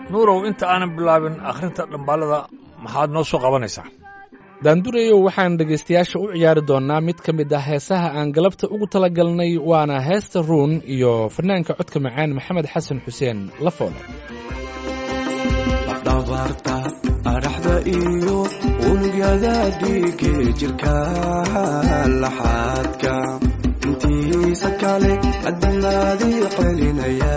nuurow inta aanan bilaabin akhrinta dhambaalada maxaad noo soo qabanaysaa daandurayow waxaan dhegaystayaasha u ciyaari doonnaa mid ka mid ah heesaha aan galabta ugu talagalnay waana heesta ruun iyo fanaanka codka macaan maxamed xasan xuseen lafoole dhabarta adhaxda iyo unugyada dhiige jirka laxaadka intiisa kale adamaadii celinaya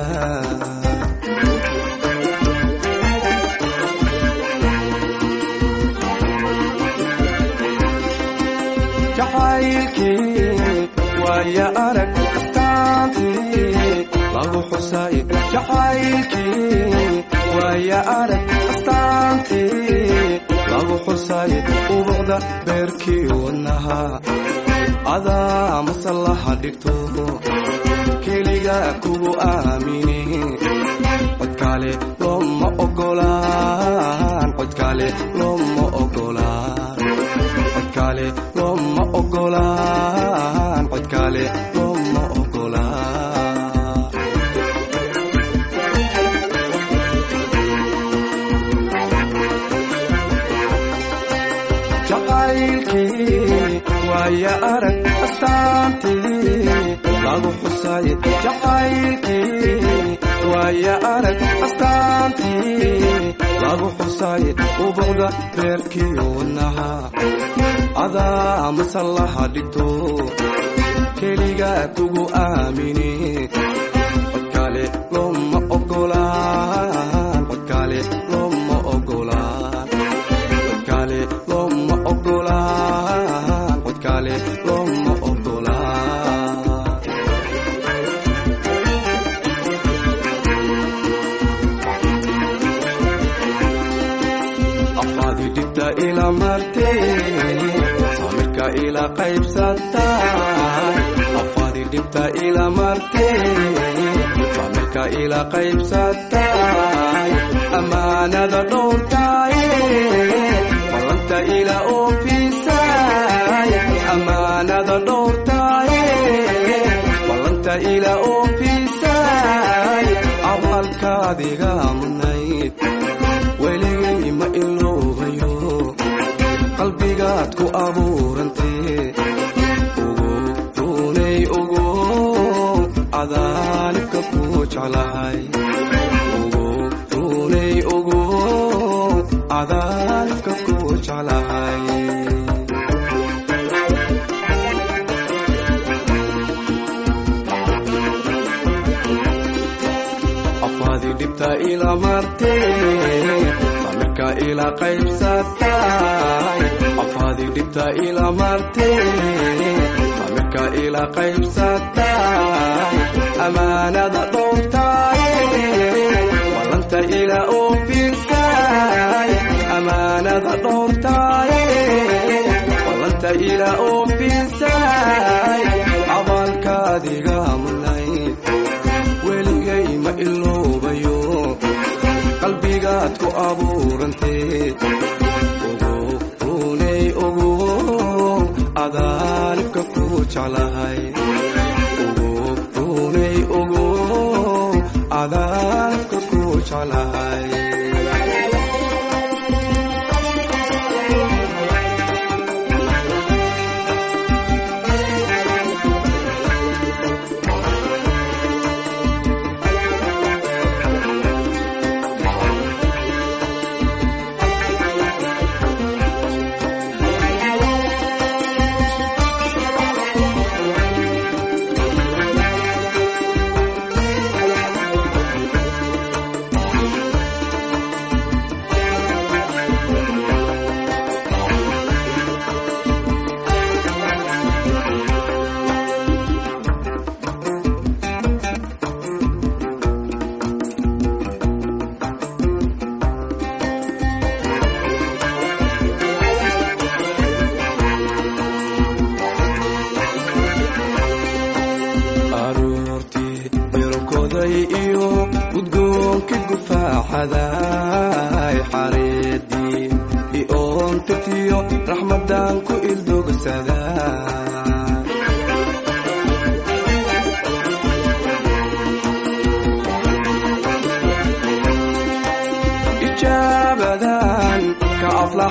jacaylkii waaya arag astaantii lagu xusay jacaylkii waaya arag astaantii lagu xusay ubucda beerkii wadnaha adaa masallaha dhigto keliga kugu aamini codkaale looma ogolaan codkaale looma ogolaan codkaale looma ogolaan codkaale looma ogolaan jacaylkii waaya arag astaantii lagu xusay jacaylkii waaya arag astaantii lagu xusay ubucda beerkii wadnaha adaa masallaha dhigto keliga kugu aamini codkaale looma ogolaan codkaale looma ogolaan codkaale looma ogolaan codkaale looma ogolaan afaadi dhibta ila martee samirka ila qaybsatay afaadi dhibta ila martee samirka ila qaybsatay amaanada dhowrtay ballanta ila oofisay amaanada dhowrtay ballanta ila oofisay awalkaadiga mudnayd weligay ma iloobayo qalbigaad ku abuurantee ugu runay ugu cadaalibka ku jeclahay ugu runay ugu cadaalibka ku jeclahay afaadi dhibta ila martee samirka ila qaybsatay afaadi dhibta ila martee samirka ila qaybsatay amaanada dhowrtay ballanta ila oofisay amaanada dhowrtay ballanta ila oofisay abaalkaadiga mudnayd weligay ma iloobayo qalbigaad ku abuurantee ugu runay ugu cadaalibka ku jeclahay ugu runay ugu cadaalibka ku jeclahay aroortii birokoday iyo gudgoonka gufaaxaday xareedii ioontirtiyo raxmadan ku ildogsada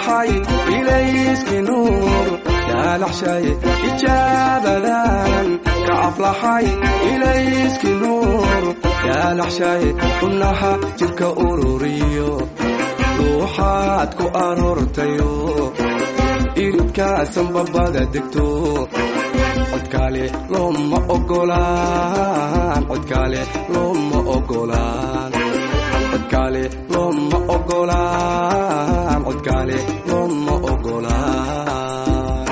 aflaxay ilayskii nuur yaalaxshay ijaabadan ka aflaxay ilayskii nuur yaalaxshay xubnaha jidhka ururiyo ruuxaad ku aroortayo iridkaasan babada degto codkaale looma ogolaan codkaale looma ogolaan codkaale looma ogolaan codkaale looma ogolaan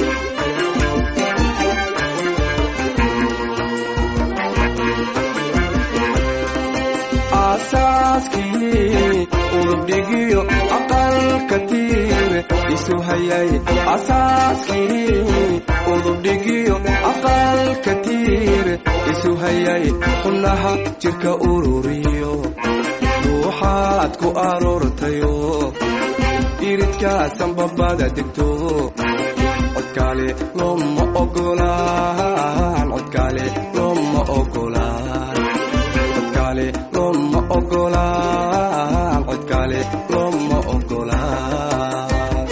aasaaskii urubdhigiyo aqalka tiir isu hayay asaaskii udubdhigiyo aqalka tiir isu hayay xubnaha jidhka ururiyo ruuxaad ku aroortayo iridkaasan babada degto codkaale looma ogolaan codkaale looma ogolaan codkaale looma ogolaan codkaale looma ogolaan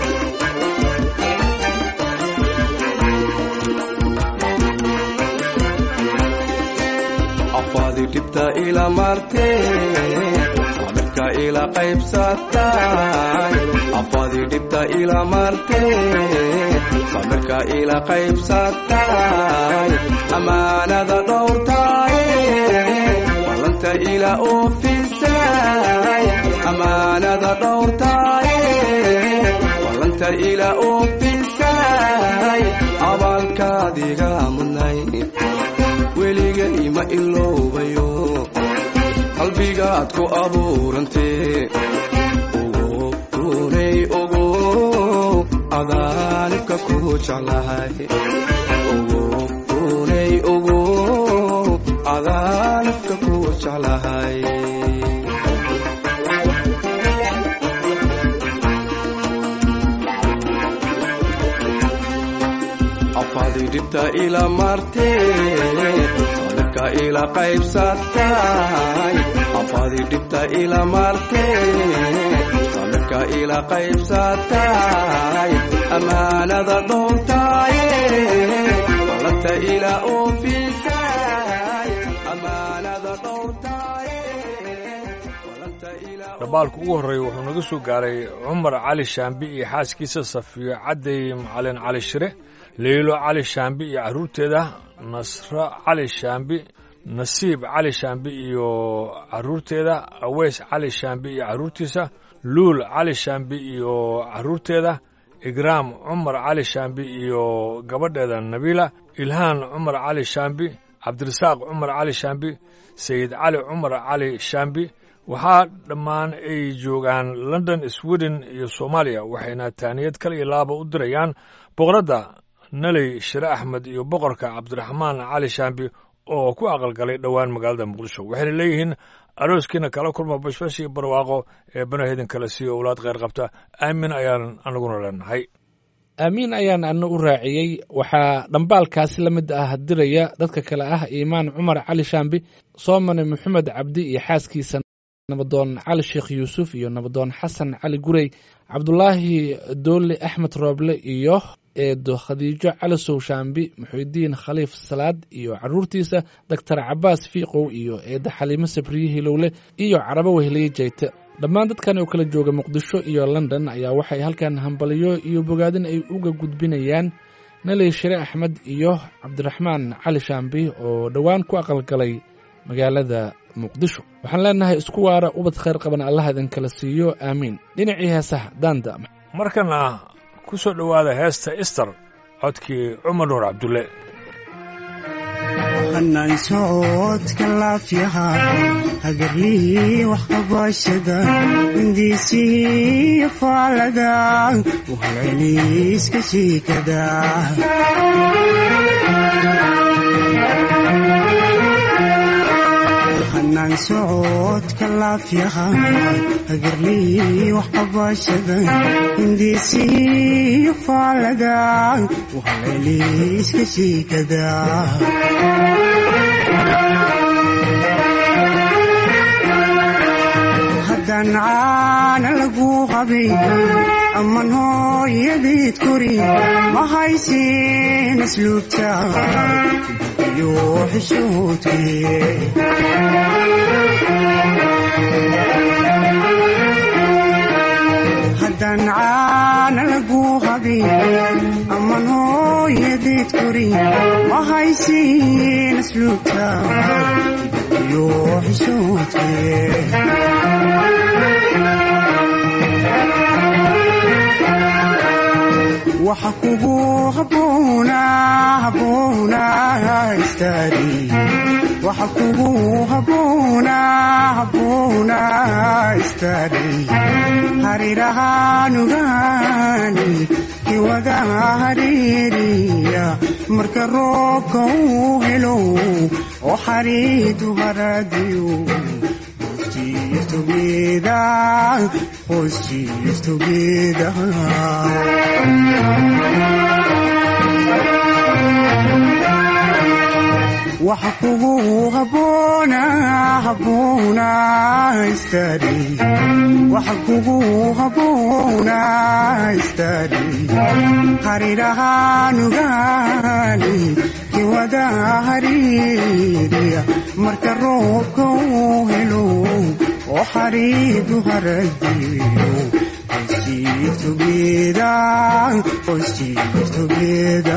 afaadi dhibta ila martee samirka ila qaybsatay afaadi dhibta ila martee samirka ila qaybsatay amaanada dhowrtay ballanta ila oofisay amaanada dhowrtay ballanta ila oofisay abaalkaadiga mudnay weligay ma iloobayo qalbigaad ku abuurantee ogo runay ogo adaanibka ku jeclahay ogo runay ogo adaanibka ku jeclahay afaadi dhibta ila martee samirka ila qaybsatay afaadi dhibta ila martee samirka ila qaybsatay amaanada dhowrtay ballanta ila oofisay amaanada dhowrtay ballanta ila dabaalka ugu horreeya wuxuu naga soo gaaray cumar cali shaambi iyo xaaskiisa safiyo cadday macalin cali shire leylo cali shaambi iyo carruurteeda nasro cali shaambi nasiib cali shaambi iyo carruurteeda aweys cali shaambi iyo carruurtiisa luul cali shaambi iyo carruurteeda igraam cumar cali shaambi iyo gabadheeda nabiila ilhaan cumar cali shaambi cabdirasaaq cumar cali shaambi sayid cali cumar cali shaambi waxaa dhammaan ay joogaan london sweden iyo soomaaliya waxayna taaniyad kal iyo laaba u dirayaan boqoradda naley shire axmed iyo boqorka cabdiraxmaan cali shaambi oo ku aqalgalay dhowaan magaalada muqdisho waxayna leeyihiin arooskiina kala kulma bashbash iyo barwaaqo ee banaheedin kale siiyo owlaad kheyr qabta aamin ayaan anaguna leenahay aamiin ayaan ana u raaciyey waxaa dhambaalkaasi la mid ah diraya dadka kale ah iimaan cumar cali shaambi soomane maxamed cabdi iyo xaaskiisa nabadoon cali sheekh yuusuf iyo nabadoon xasan cali gurey cabdulaahi doole axmed rooble iyo eedo khadiijo cali sow shaambi muxuudiin khaliif salaad iyo caruurtiisa doctor cabaas fiiqow iyo eedda xaliimo sabriye hilowle iyo carabo weheliye jeyte dhammaan dadkan oo kala jooga muqdisho iyo london ayaa waxay halkan hambaliyo iyo bogaadin ay uga gudbinayaan naley shire axmed iyo cabdiraxmaan cali shaambi oo dhowaan ku aqalgalay magaalada muqdisho waxaan leenahay isku waara ubad khayr qaban allah idinkala siiyo aamiin dhinacii heesaha daanda markana ku soo dhowaada heesta ister codkii cumar nuur cabdulle hanaan socodka laafyaha hagarlihii wax qabashada hindiisihii faalada wahalceliiska shiikada hanaan socodka laafyaha hagarlihii wax qabashada hindiisihii faalada wahalceliiska shiikada haddaan caana lagu qabay aman hooyadeed kori ma haysin asluubta iyo xishoodkee haddaan caana lagu habin aman hooyadeed kori ma haysin asluubta iyo xishoodkee waxa kugu haboona haboona istaadi waxa kugu haboona haboona istaadi harirahaanugaani kiwada hariiriya marka roobka uu helo oo xariidu haradiyo Cheers together, oh cheers together. waxa kugu haboona haboona istaadi waxa kugu haboona istaadi harirahaanugaani kiwada hariiriya marka roobka uu helo oo xariidu haradiyo Cheers together, oh cheers together.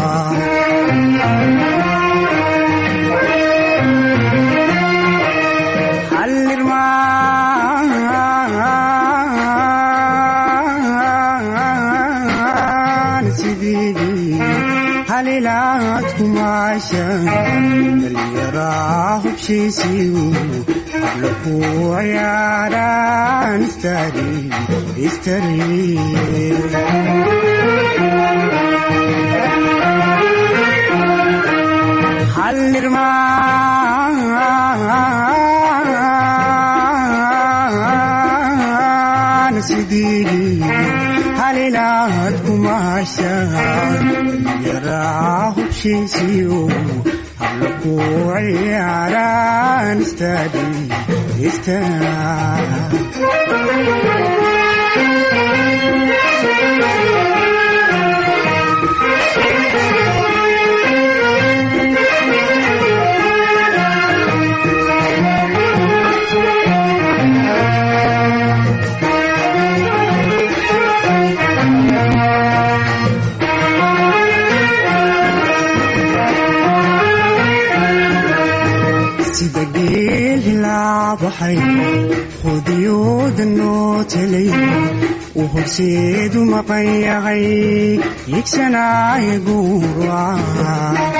hallirmaan sidii halilaad kumaasha dhallinyaraa hubshiisiyu habla ku ciyaaraan istari istari hallirmaan sidii halilaad kumaasha yaraa hubshiisiyo habla ku ciyaaraan istadi istaa sida geel hilaabaxay hudiyooda noo telay uu horseedu maqan yahay yigsanaayo guuraca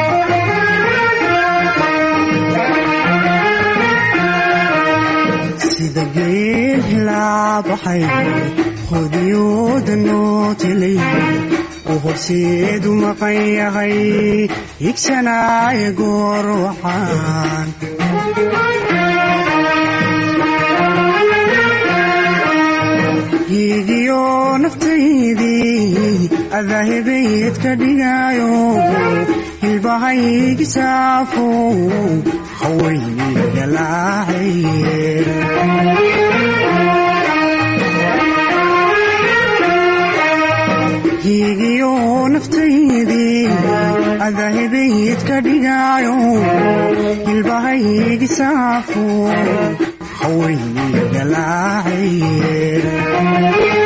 sida geel hilaabaxay hudiyooda noo telay uu horseedu maqan yahay yigsanaayo goorwaxaan hiigiyo naftaydii adahebayd ka dhigaayo hilbahaygi saafo hawayniga laacay hiigiyo naftaydii adahebayd ka dhigaayo hilbahaygi saafo hawayniga laacay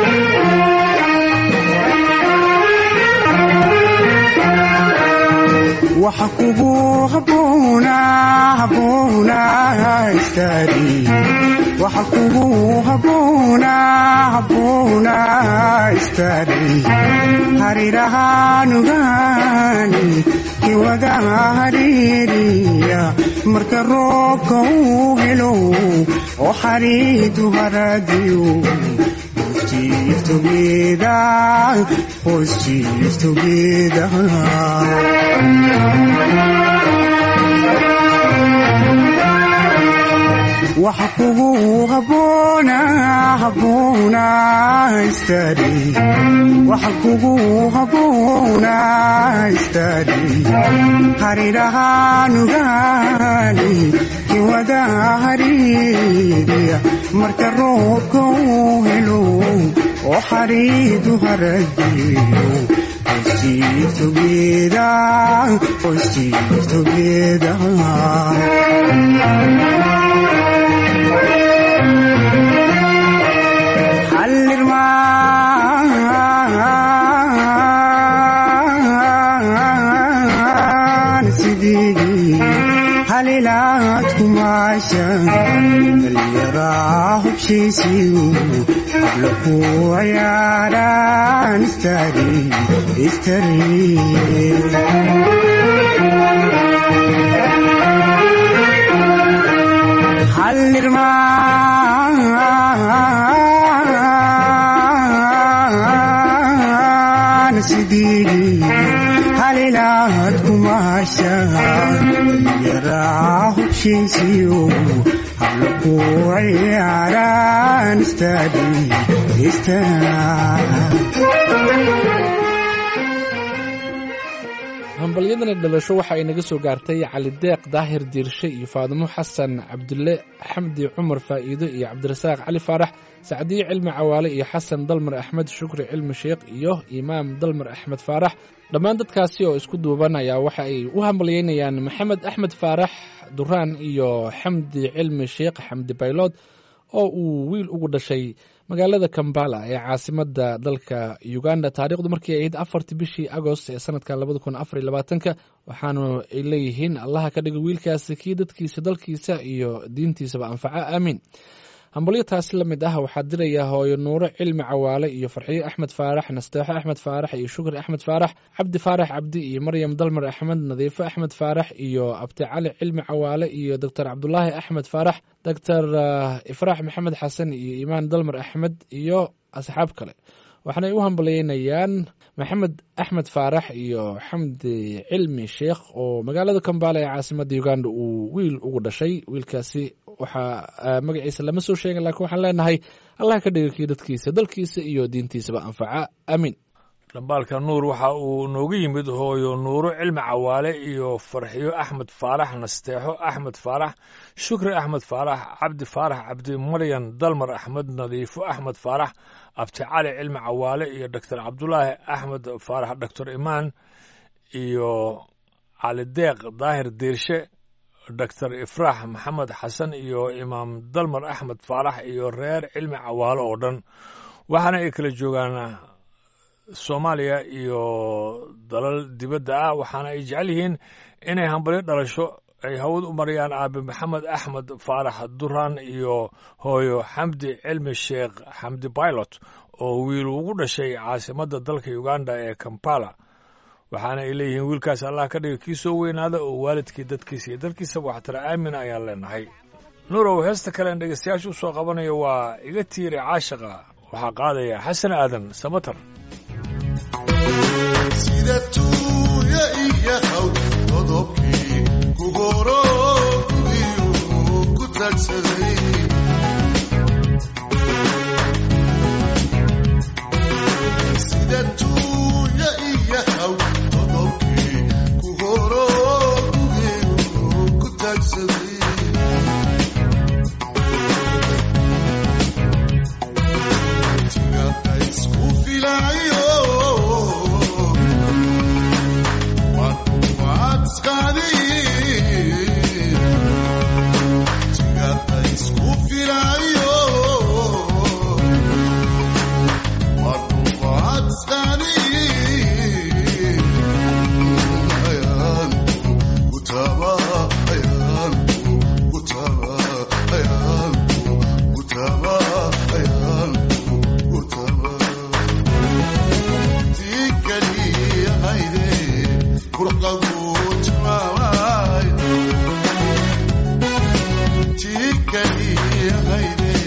waxa kugu haboona haboona istaadi waxa kugu haboona haboona istaadi harirahaanugaani kiwada hariiriya marka roobka uu helo oo xariidu haradiyo Cheers together, oh cheers together. waxa kugu haboona haboona istaadi waxa kugu haboona istaadi harirahaanugaani kiwada hariiriya hooya marka roobka uu helo oo xariidu haragiyo hoostiisu geeda hoostiisu geeda hallirmaan sidii halilaad kumaasha dhallinyaraa hubshiisiyu habla ku ciyaaraan istari istari hallirmaan sidii halilaad kumaasha yaraa hubshiisiyo habla ku ciyaaraan istadi istari hambalyadani dhalasho waxa ay naga soo gaartay cali deeq daahir diirshe iyo faadimo xasan cabdulle xamdi cumar faa'iido iyo cabdirasaaq cali faarax sacdiye cilmi cawaale iyo xasan dalmar axmed shukri cilmi sheekh iyo imaam dalmar axmed faarax dhammaan dadkaasi oo isku duuban ayaa waxa ay u hambalyeynayaan maxamed axmed faarax duraan iyo xamdi cilmi sheekh xamdi baylood oo uu wiil ugu dhashay magaalada kambala ee caasimada dalka uganda taariikhdu markii ahayd afartii bishii agost ee sanadka labada kun afar iyo labaatanka waxaanu ay leeyihiin allaha ka dhiga wiilkaasi kii dadkiisa dalkiisa iyo diintiisaba anfaca aamiin hambalyo taasi la mid ah waxaa diraya hooyo nuuro cilmi cawaale iyo farxiyo axmed faarax nasteexo axmed faarax iyo shukri axmed faarax cabdi faarax cabdi iyo maryam dalmar axmed nadiifo axmed faarax iyo abti cali cilmi cawaale iyo doctor cabdulaahi axmed faarax doctor ifraax maxamed xasan iyo imaan dalmar axmed iyo asxaab kale waxaanay u hambalyeynayaan maxamed axmed faarax iyo xamdi cilmi sheekh oo magaalada kambala ee caasimada uganda uu wiil ugu dhashay wiilkaasi waxaa magaciisa lama soo sheegin laakiin waxaan leenahay allah ka dhiga kii dadkiisa dalkiisa iyo diintiisaba anfaca aamiin dhambaalka nuur waxa uu noogu yimid hooyo nuuro cilmi cawaale iyo farxiyo axmed faarax nasteexo axmed faarax shukri axmed faarax cabdi faarax cabdi maryan dalmar axmed nadiifo axmed faarax abti cali cilmi cawaale iyo doctor cabdulaahi axmed faarax doctor imaan iyo cali deeq daahir diirshe doctor ifraax maxamed xasan iyo imaam dalmar axmed faarax iyo reer cilmi cawaale oo dhan waxaana ay kala joogaan soomaaliya iyo dalal dibadda ah waxaana ay jecel yihiin inay hambalyo dhalasho ay hawad u marayaan aabe maxamed axmed faarax duraan iyo hooyo xamdi cilmi sheekh xamdi bailot oo wiil ugu dhashay caasimadda dalka uganda ee kampala waxaana ay leeyihiin wiilkaas allah ka dhiga kii soo weynaada oo waalidkii dadkiisa iyo dalkiisaba waxtara aamin ayaan leenahay nuurow heesta kalen dhegeystayaasha u soo qabanayo waa iga tiiri caashaqa waxaa qaadaya xasan aadan samatar sida tuuya iyo haw qodobkii ku horo gudiyu ku tagsaday sida tuuya iyo haw qodobkii ku horo gudiyu ku tagsaday tigaka isku filayo Tika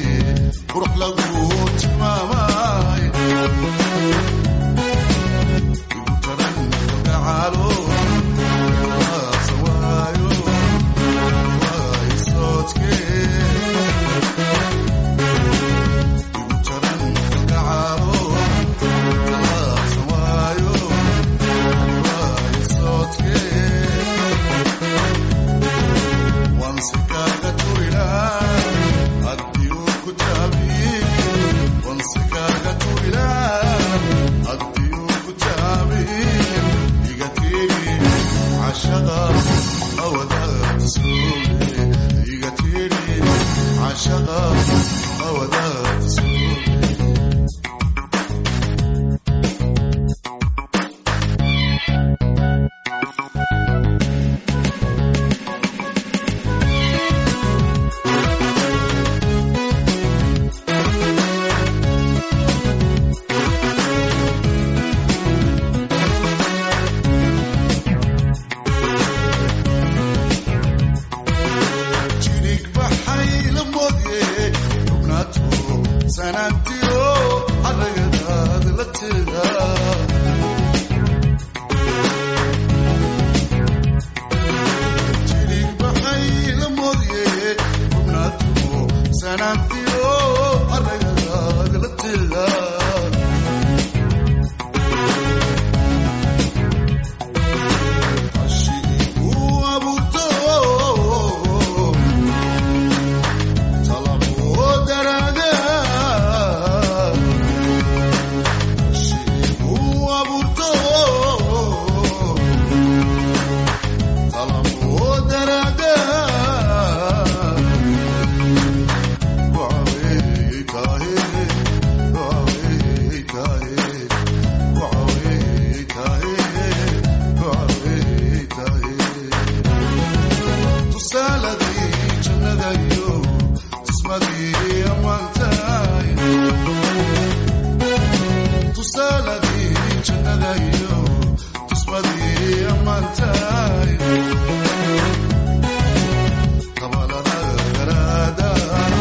awadaad suuge jirig baxay la moodye xubnaato sanaantiyo adagadaad la teeda jirig baxay la moodye xubnaato sanaantiyo adagadaad la teeda uu abuurto talabo daraaga uu abuurto talabo daraaga wacawey tahe wacawey tahe wacawey tahe wacawey tahe tusaaladii jannadayo tusmadii ammaantaay tusaaladii jannadayo tusmadii ammaantaay kabalada garaada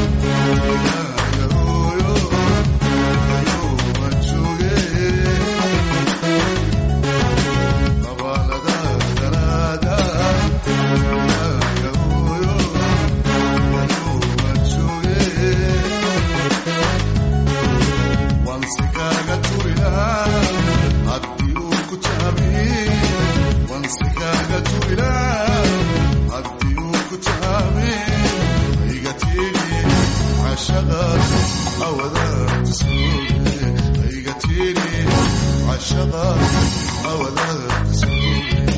yooyo ayuu jooge kabalada garaada عشقا أولا تسوي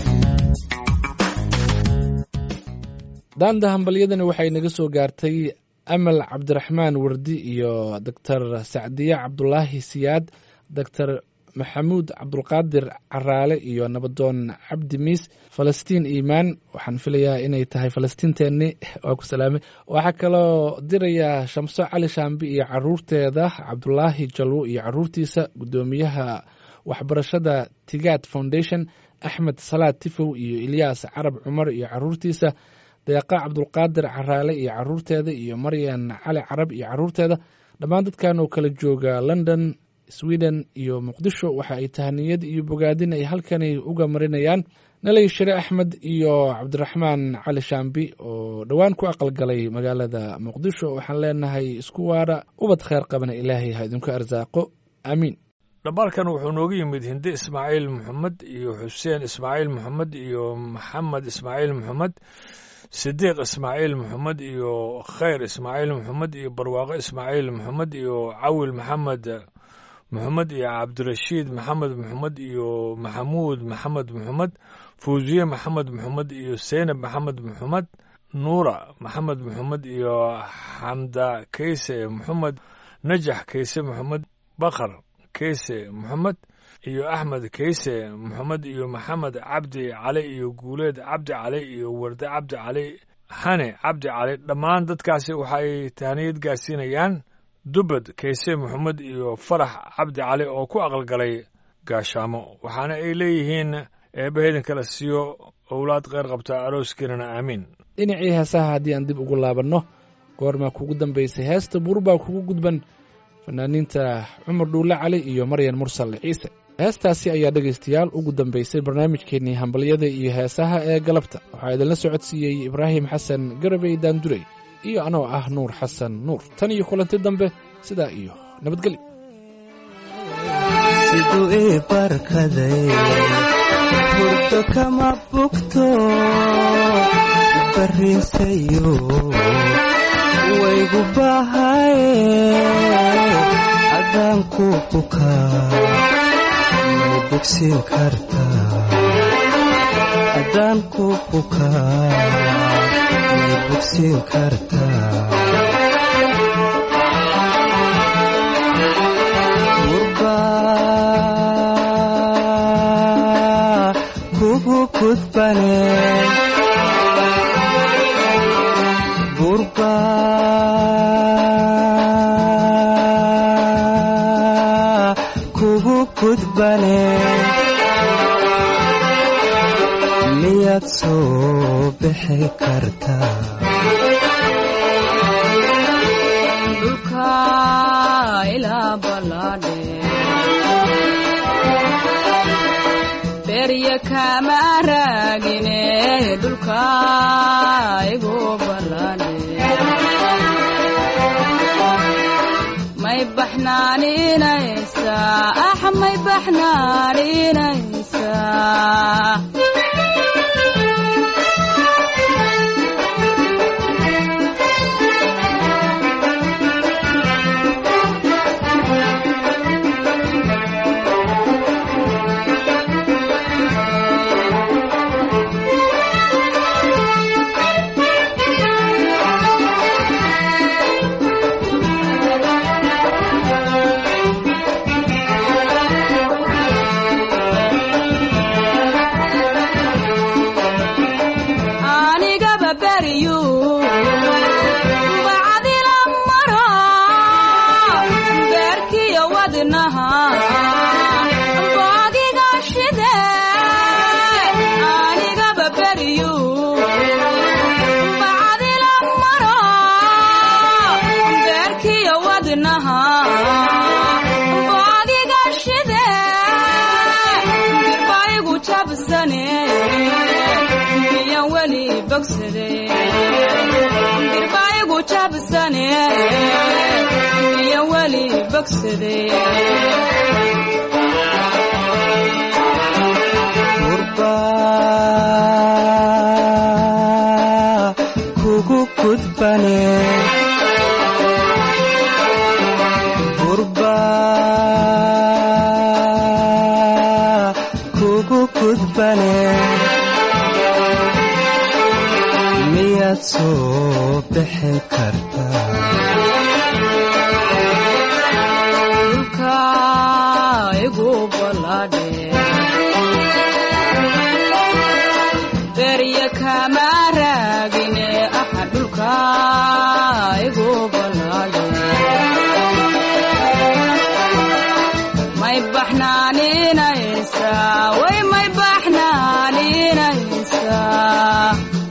daanda hambalyadani waxay naga soo gaartay amal cabdiraxmaan wardi iyo doctor sacdiye cabdulaahi siyaad doctor maxamuud cabdulqaadir caraale iyo nabadoon cabdi miis falastiin iimaan waxaan filayaa inay tahay falastiinteenni waa ku salaamay waxaa kaloo dirayaa shamso cali shaambi iyo caruurteeda cabdulaahi jalwo iyo caruurtiisa guddoomiyaha waxbarashada tigaad foundation axmed salaad tifow iyo ilyaas carab cumar iyo caruurtiisa deeqa cabdulqaadir caraale iyo caruurteeda iyo maryan cali carab iyo caruurteeda dhammaan dadkan oo kala jooga london sweden iyo muqdisho waxa ay tahaniyad iyo bogaadin ay halkani uga marinayaan naley shire axmed iyo cabdiraxmaan cali shaambi oo dhowaan ku aqalgalay magaalada muqdisho waxaan leenahay isku waara ubad kheyr qabana ilaahay ha idinku arsaaqo aamiin dhabalkan wuxuu nooga yimid hinde ismaaciil maxamed iyo xuseen ismaaciil maxamed iyo maxamed ismaaciil maxamed sidiiq ismaaciil maxamed iyo khayr ismaaciil maxamed iyo barwaaqo ismaaciil maxamed iyo cawil maxamed maxamed iyo cabdirashiid maxamed maxamed iyo maxamuud maxamed maxamed fuuziye maxamed maxamed iyo seynab maxamed maxamed nuura maxamed maxamed iyo xamda keyse maxamed najax keyse maxamed bakar keyse maxamed iyo axmed keyse maxamed iyo maxamed cabdi cali iyo guuleed cabdi cali iyo warde cabdi cali xane cabdi cali dhammaan dadkaasi waxay tahniyad gaarsiinayaan dubad keyse maxamed iyo farax cabdi cali oo ku aqalgalay gaashaamo waxaana ay leeyihiin eebbaheydin kala siiyo owlaad kheyr qabta arooskeenana aamiin dhinacii heesaha haddii aan dib ugu laabanno goormaa kugu dambaysay heesta buurbaa kugu gudban fanaaniinta cumar dhuulle cali iyo maryan mursal ciise heestaasi ayaa dhegaystayaal ugu dambaysay barnaamijkeennii hambalyada iyo heesaha ee galabta waxaa idinla socodsiiyey ibraahim xasan garabey daandurey iyo anoo ah nuur xasan nuur tan iyo kulanti dambe sidaa iyo nabadgelyo siduu ii barkaday hurdo kama bugto bariinsayo waygu bahaye haddaan ku bukaa may bogsiin kartaa haddaan ku bukaa may bogsiin kartaa kudbane gurba kugu kudbane miyaad soo bixi kartaa dhulka ilaa ballaadhe berya kama raagine dhulka igu ballaadhe may baxnaaninaysaa ah may baxnaaninaysaa anigaba beriyu bacdila maro beerkiyo wadnaha boodiga shide anigaba beriyu bacdila maro beerkiyo wadnaha boodiga shide birbaigu jabsane miyan weli bogsade birbaigu jabsane miyan weli bogsade gurba kugu kudbane gurba kugu kudbane miyaad soo bixi kartaa dhulka igu ballaadhe berya kama raagine aha dhulka igu ballaadhe may baxnaaninaysaa way may baxnaaninaysaa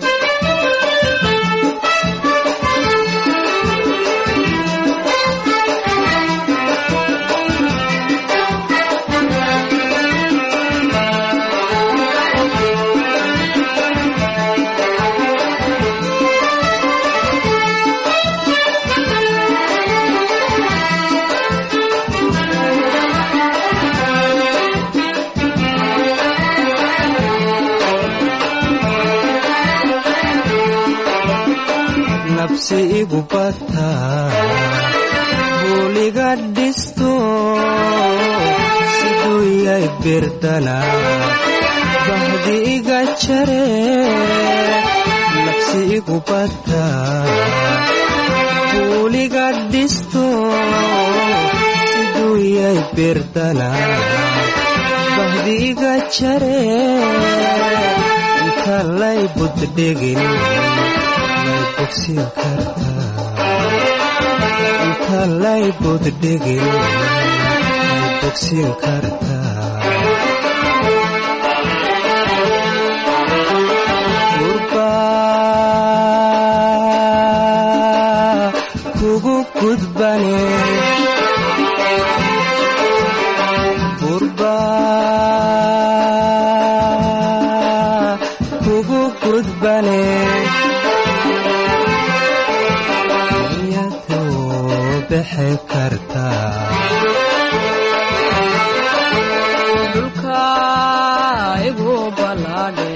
nabsi igu bataa buuliga dhisto siduu yay birdana bahdi iga jare nabsi igu bataa buuliga dhisto siduu yay birdana bahdi iga jare inta lay buddhegin may bogsin kartaa inta lay buddhegin may bogsin kartaa gurba kugu gudbane gurba kugu gudbane iyadoo bixi kartaa dhulka igu ballaadhe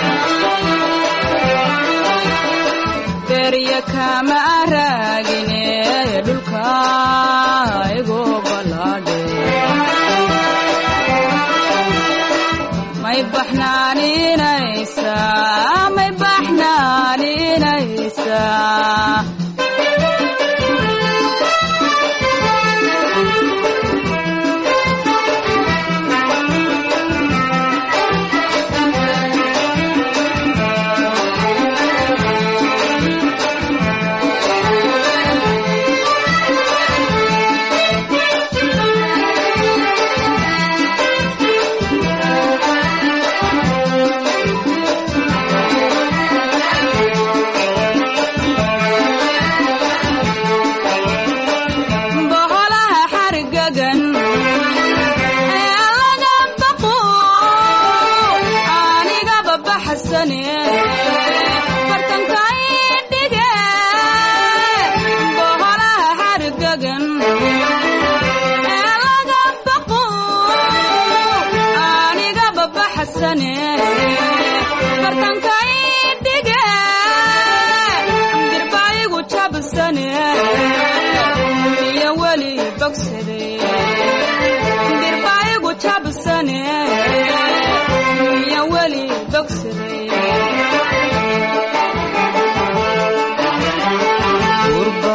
berya kama raagine dhulka igu ballaadhe may baxnaaninaysaa may baxnaaninaysaa xargagan laga baqo anigaba baxsane bartankay dhige boholaha xargagan laga baqo anigaba baxsane bartankay dhige dirbaayigu jabsane iyo weli bogsade dirbaayigu jabsane iyo weli bogsade gurba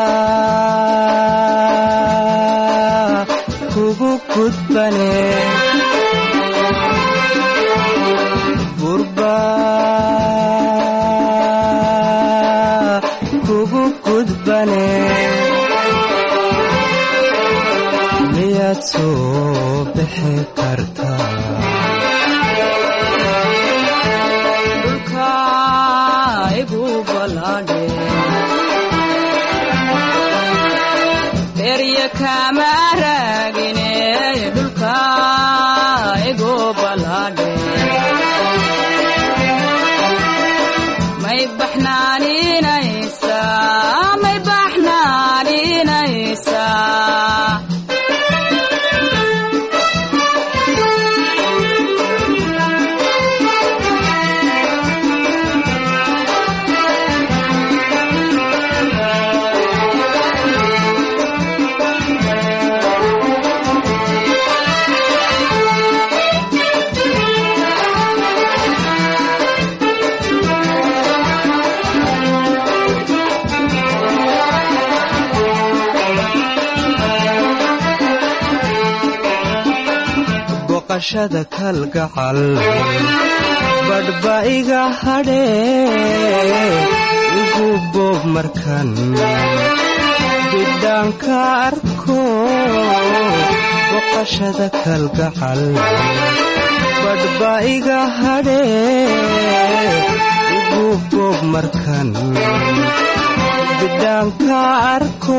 kugu gudbane gurba kugu gudbane miyaad soo bixi kartaa dhulka igu balaadhe berya kama raagine dhulka igu balaadhe may baxnaaninaysa may baxnaaninaysa boqashada kalgacal badhba iga hadhee igu boob markan bidhaanka arko boqashada kalgacal badhba iga hadhee igu boob markan bidhaanka arko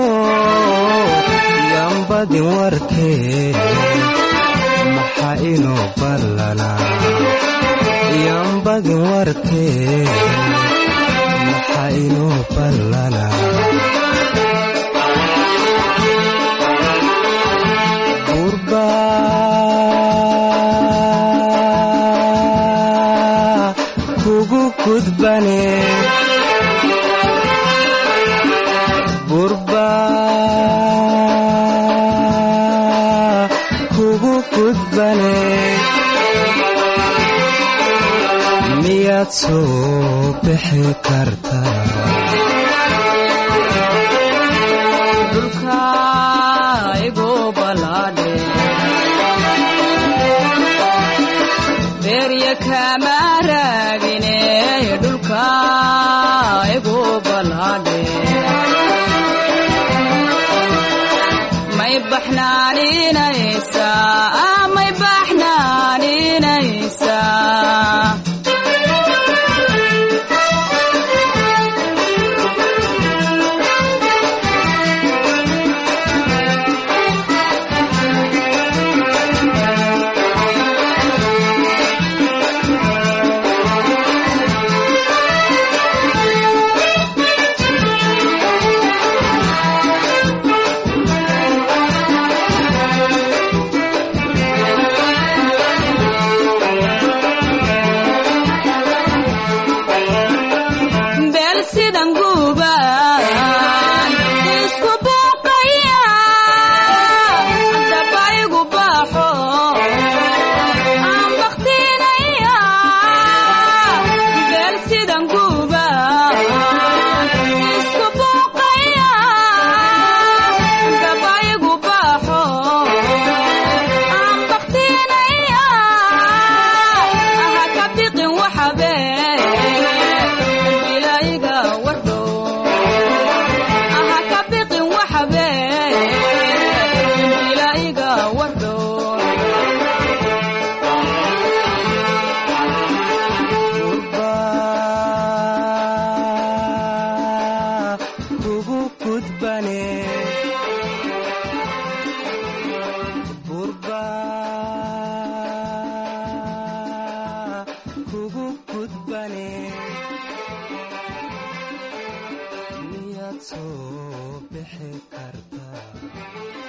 yambadin warkee maxa inuu ballanaa yambadin warkee maxa inuu ballanaa gurba kugu gudbane gurba kugu gudbane miyaad soo bixi kartaa dhulka igu balaadhe berya kama raagine dhulka igu balaadhe may baxnaaninaysa may baxnaaninaysa soo bixi kartaa